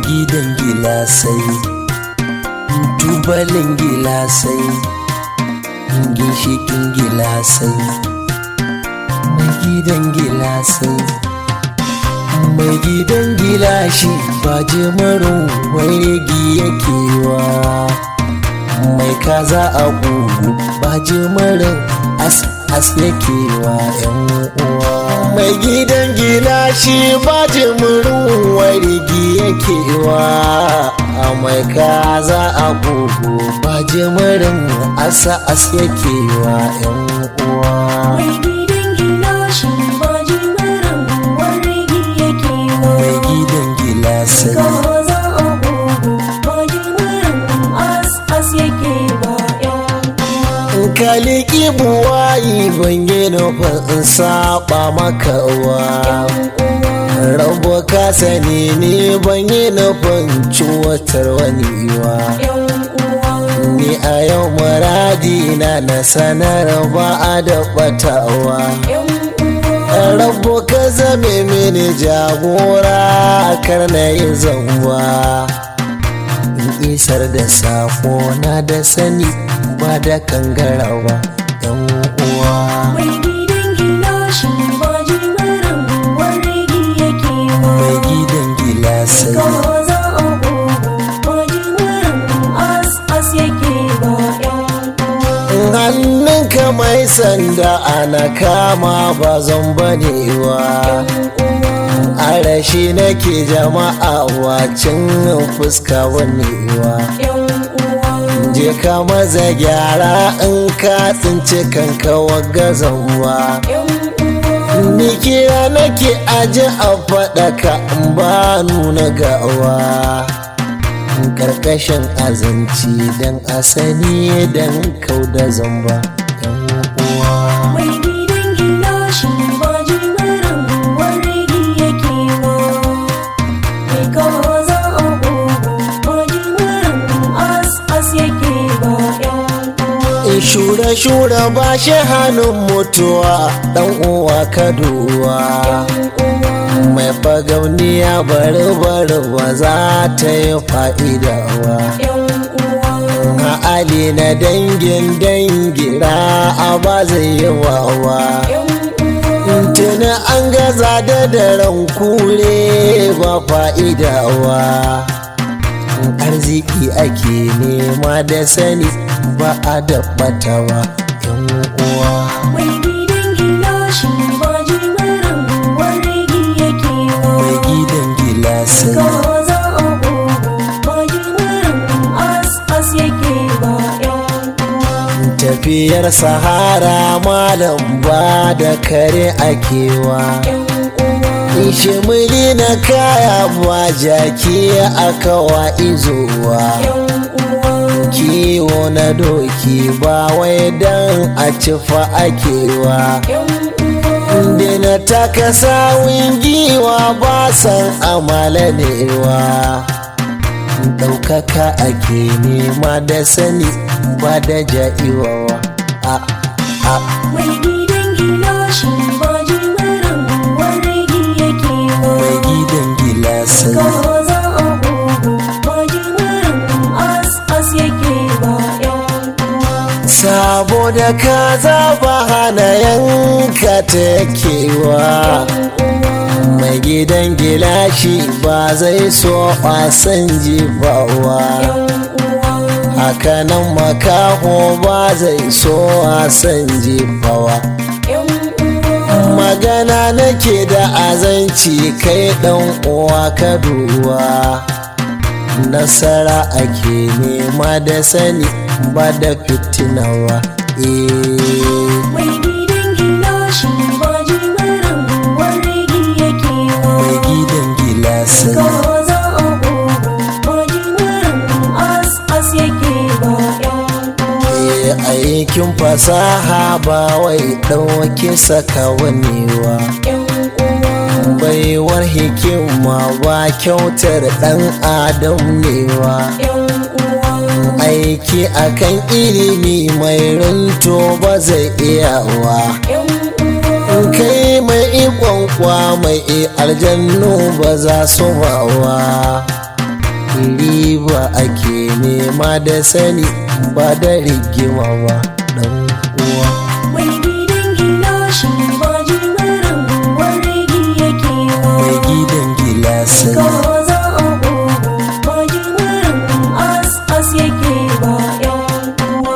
gidan gilasai tubalin gilasai ginshikin gilasai mai gidan gilasai mai gidan gilashi ba jimarin wargi yake wa mai kaza a gugu ba jimarin as as yake wa yan uwa mai gidan gilashi ba jimarin wargi yake wa a mai kaza a gugu ba jimarin asa as yake wa yan uwa Mai gidan gilashi ba jimarin wargi yake wa. mai gidan gilasai Kaza a gugu ba jimarin as as yake ba yan uwa. kaliki buwayi ban yi nufin in saba maka wa rabu ka sani ne ban yi nufin cuwatar wani wa Yan uwa. ni a yau muradi na na sanar ba a da batawa Yan uwa. rabu ka zame mini jagora kar na yi zanwa in isar da sako na da sani ba da kangarawa yan uwa Mai gidan gilashi ba jimarin wargi yake wa. mai gidan gilasai Kaza a gugu ba jimarin as as yake ba yan uwa. hannunka mai sanda ana kama ba zan banewa arashi nake jama'a wacin fuska wanewa je ka maza gyara in ka tsinci kanka wagazanwa ni kira nake aji a faɗaka in ba nuna gawa karkashin azanci don asani don kau da zamba yan uwa Mai gidan gilashi ba jimarin wargi yake ba. Mai kaza a gugu ba jimarin as as yake ba yan uwa. in shure-shure ba shi hannun mutuwa dan uwa kaduwa mai fagauniya bari bari ba za ta yi fa'idawa Yan uwa. Ali na dangin dangira a ba zai yi wawa Yan uwa. tuni an gaza da daren kure ba fa'idawa arziki ake nema da sani ba a dabbatawa yan uwa Mai gidan gilashi ba jimarin wargi yake mai ba. gidan gilasai Kaza a gugu ba jimarin as as yake ba yan uwa. tafiyar sahara malam ba da kare akewa Yan uwa. ishimili na kaya ba jaki aka wa izowa Yan uwa. kiwo na doki ba wai dan a cifa akewa Yan uwa. Dina taka sawun giwa ba san amalanewa ɗaukaka ake nema da sani ba da ja'iwawa a a Mai gidan gilashi ba jimarin wargi yake mai ba. gidan gilasai Kaza a gugu ba jimarin as as yake ba yan uwa. saboda kaza ba hana yanka takewa mai gidan gilashi ba zai so wasan jibawa hakanan makaho ba zai so wasan jibawa magana nake da azanci kai dan uwa ka duwa nasara ake nema da sani ba da fitinawa eh Mai gidan gilashi ba jimarin wargi yake mai ba. gidan gilasai Kaza a gugu ba jimarin as as yake ba yan uwa. Eh, aikin fasaha ba wai ɗauke saka wanewa Yan uwa. baiwar hikima ba kyautar ɗan adam newa Yan uwa. aiki akan ilimi mai runto ba zai iyawa Yan uwa. kai mai ikon kwa mai aljannu ba za su bawa riba ake nema da sani ba da rigima ba dan uwa mai gidan gilashi ba jimarin wargi yake mai ba gidan gilasai kaza a ƙugu ba jimarin as as yake ba yan uwa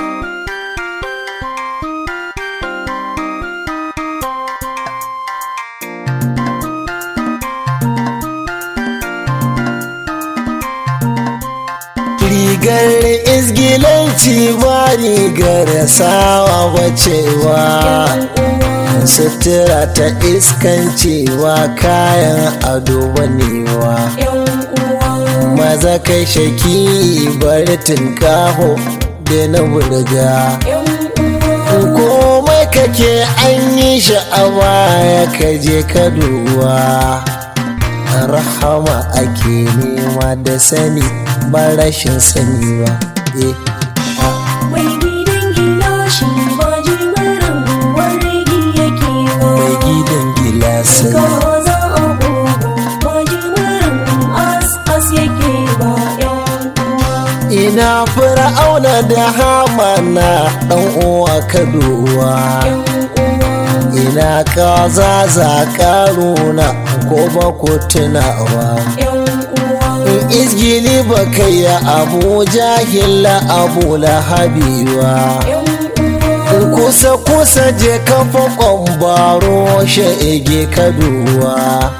rigar izgilanci ba rigar sawa bacewa sutura ta iskancewa kayan ado banewa yan uwa maza kai shaki bari tunkaho da na burga yan uwa komai kake an yi sha'awa ya kaje kaduwa rahama ake nema da sani ba rashin sani ba eh mai gidan gilashi ba jimarin wargi yake mai ba gidan gilasai kaza a ƙugu ba jimarin as as yake ba yan uwa ina fir'auna da hamana dan uwa kaduwa yan uwa ina kaza za karuna ko ba ku tunawa yan uwa in izgili ba kai ya abu jahila abu lahabiwa yan uwa in kusa kusa je kafa kwambaro sha'ige kaduwa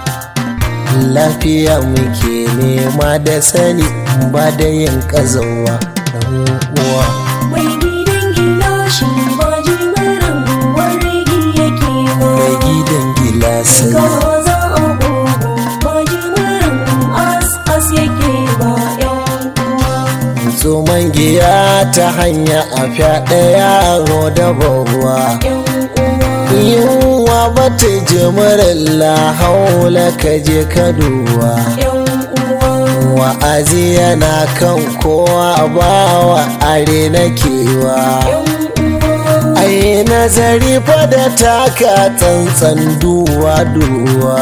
lafiya muke nema da sani ba da yin kazawa dan uwa mai gidan gilashi ba jimarin wargi yake mai ba gidan gilasai kaza a ƙugu ba jimarin as as yake ba yan uwa tsoman giya ta hanya a fyaɗe yaro da babuwa yan uwa yunwa ba ta jimirin lahaula ka je kaduwa yan uwa wa'azi yana kan kowa bawa are na kewa yan uwa ai nazari fa da taka tsantsan duwa duwa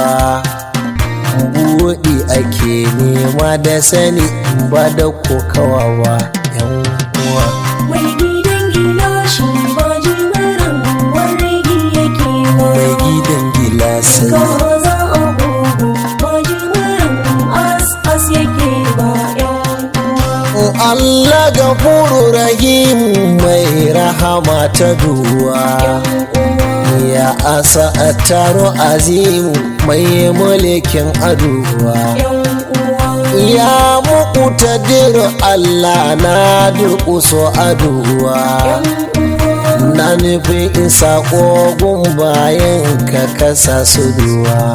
buɗi ake nema da sani ba da kokawa ba yan uwa mai gidan gilashi ba jimarin wargi yake mai ba gidan gilasai kaza a ƙugu ba jimarin as as yake ba yan uwa Allah gafuru rahim mai rahama ta duwa ya asa a taro azimu mai mulkin aduwa yan uwa ya muku tadiru Allah na durƙuso aduwa na nufin isa ƙogun bayan ka kasa su duwa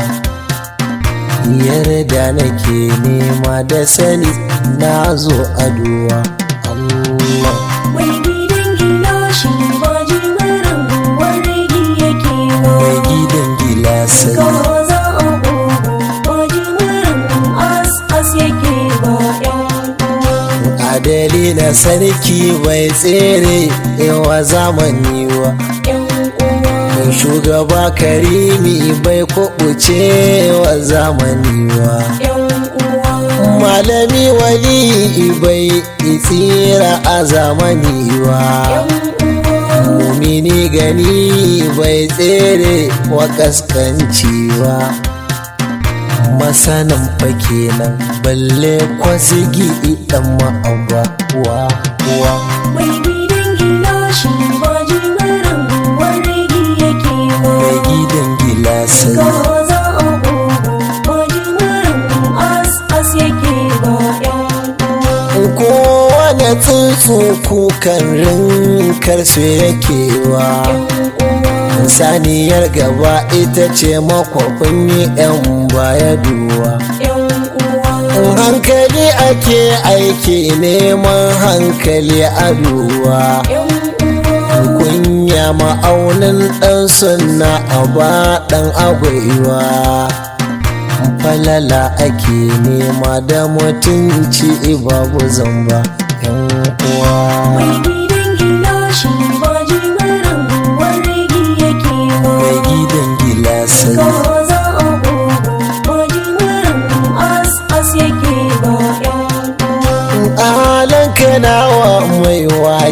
yarda nake nema da sani na zo aduwa Allah mai gidan gilashi ba jimarin wargi yake mai ba gidan gilasai kaza a ƙugu ba jimarin as as yake ba yan uwa adali na sarki bai tsere yawa zamani wa yan uwa shugaba karimi bai kuɓuce wa zamani wa yan uwa malami wali bai tsira a zamani wa yan uwa mumini gani bai tsere wa kaskancewa masanin fa kenan balle kwasigi dan ma'abba wa wa mai gidan gilashi ba jimarin wargi yake mai ba gidan gilasai kaza a ƙugu ba jimarin as as yake ba yan uwa kowane tsuntsu kukan rinkar su yake wa saniyar gaba ita ce makwafin yi 'yan baya duwa yan uwa in hankali ake aiki neman hankali a duwa yan uwa kunya ma'aunin ɗan sunna a ba ɗan agwaiwa falala ake nema da mutunci babu zamba yan uwa mai gidan gilashi ba jimarin wargi yake mai ba gidan gilasai kaza a ƙugu ba jimarin as as yake ba yan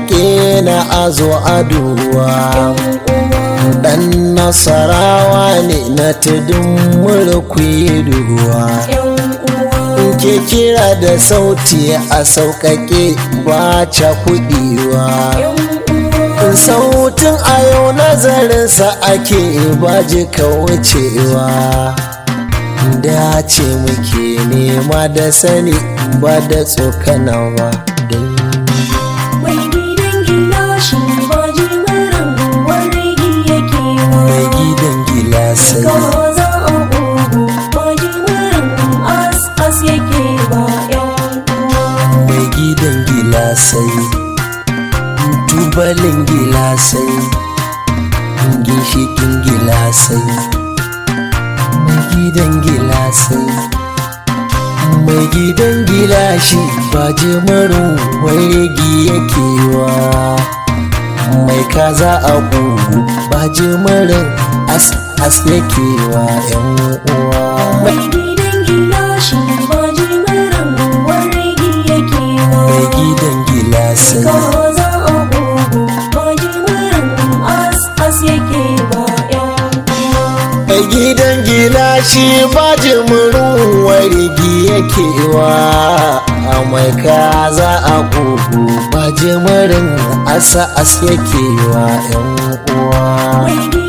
yaƙe na azo aduwa dan nasarawa ne na tudun mulki duwa ke kira da sauti a sauƙaƙe ba ca kuɗiwa sautin a yau nazarinsa ake baji wucewa dace muke nema da sani ba da tsokanawa don Mai gidan gilashi ba jimarin wargi yake mai ba. gidan gilasai Kaza a ugu ba jimarin as as yake ba yan uwa. mai gidan gilasai tubalin gilasai ginshikin gilasai mai gidan gilasai mai gidan gilashi ba jimarin wargi yake wa mai kaza a bugu ba jimarin as as yake wa yan uwa Mai gidan gilashi ba jimarin wargi yake ba. mai gidan gilasai Kaza a ugu ba jimarin as as yake ba yan uwa. mai gidan gilashi ba jimurin warigi yake wa a mai kaza a kugu ba jimurin asa as yake wa yan uwa Mai